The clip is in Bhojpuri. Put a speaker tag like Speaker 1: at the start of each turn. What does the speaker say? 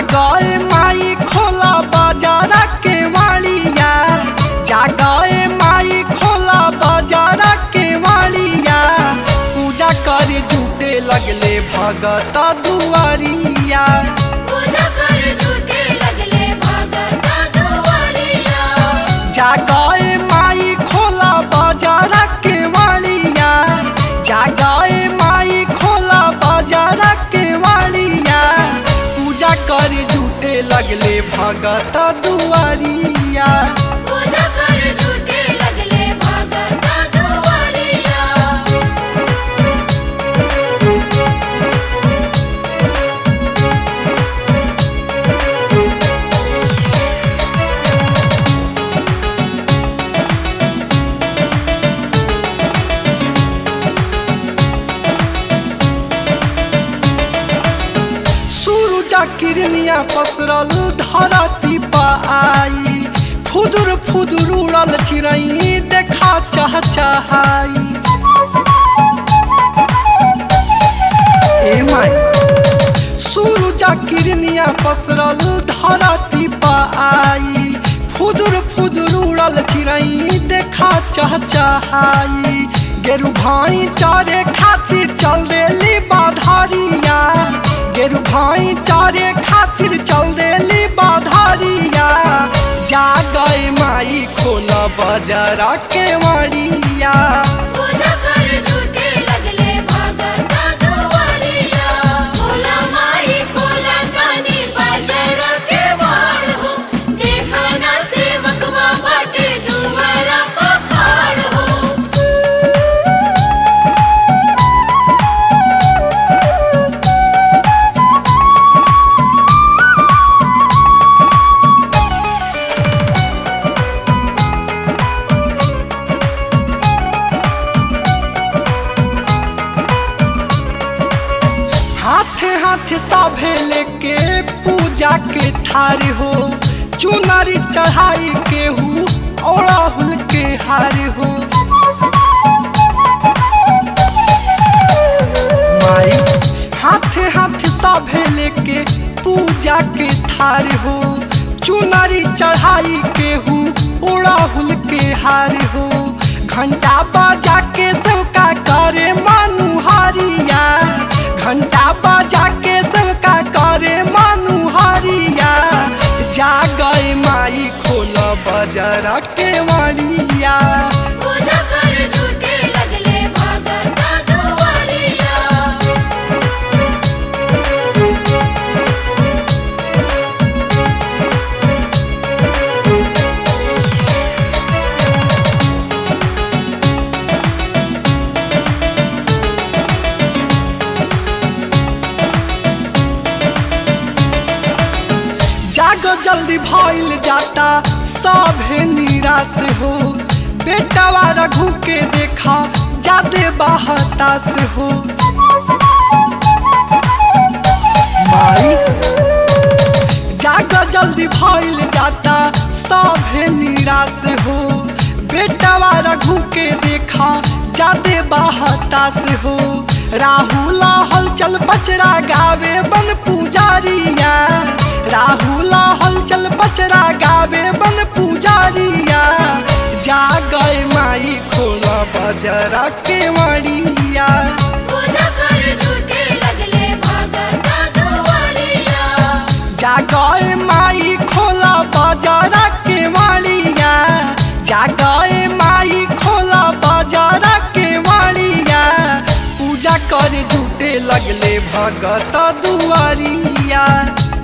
Speaker 1: जागए माई खोला बाजारा के वालिया जागए माई खोला बाजारा के वालिया पूजा करे जुटे लगले भगत दुआरिया
Speaker 2: पूजा कर झूठे लगले भगता दुआरिया
Speaker 1: जागए माई खोला बाजारा के वालिया जागए माई खोला बाजारा के वालिया पूजा करे जुटे लगले भगत दुआरिया
Speaker 2: पूजा कर झूठे लगले भगता दुआरिया
Speaker 1: सूरजा किरनिया पसरल धरती पा आई फुदुर फुदुर उड़ल चिड़ई देखा चाह चाहाई ए माई सूरजा किरनिया पसरल धरती पा आई फुदुर फुदुर उड़ल चिड़ई देखा चाह चाहाई गेरु भाई चारे खातिर चल देली बाधारिया गेरु भाई चारे खातिर चल देली बाधारिया जा गए माई खोला बाजारा के वाड़िया
Speaker 2: पूजा कर झूठे लगले भगता दुआरिया भोला माई कोला कानी बाजार के वाड़ हो देखा ना सेवकवा बाटे दुआरा पखाड़ हो
Speaker 1: हाथे हाथे साभे लेके पूजा के थार हो चुनरी चढ़ाई के हूँ ओड़ाहुल के हार हो माई हाथे हाथे साभे लेके पूजा के थार हो चुनरी चढ़ाई के हूँ ओड़ाहुल के हार हो घंटा बाजा के सबका करे मनुहारिया घंटा बाजा के सबका करे मनुहारिया जा गए माई खोला बाजारा के वाड़िया
Speaker 2: पूजा कर झूठे लगले भगता दुआरिया
Speaker 1: जाग जल्दी भइल जाता सभे निराश हो बेटावा रघु के देखा जादे बाहतास हो माई जाग जल्दी भइल जाता सभे निराश हो बेटावा रघु के देखा जादे बाहतास हो राहुल हलचल बचरा गावे बन पुजारिया राहुल हलचल बचरा गावे बन पुजारिया जा गए माई खोला बजरा के मड़िया
Speaker 2: पूजा कर झूठे लगले भगता दुआरिया
Speaker 1: जा गए माई खोला बजरा के मड़िया जा गए माई खोला बजरा के मड़िया पूजा कर जुटे लगले भगत दुआरिया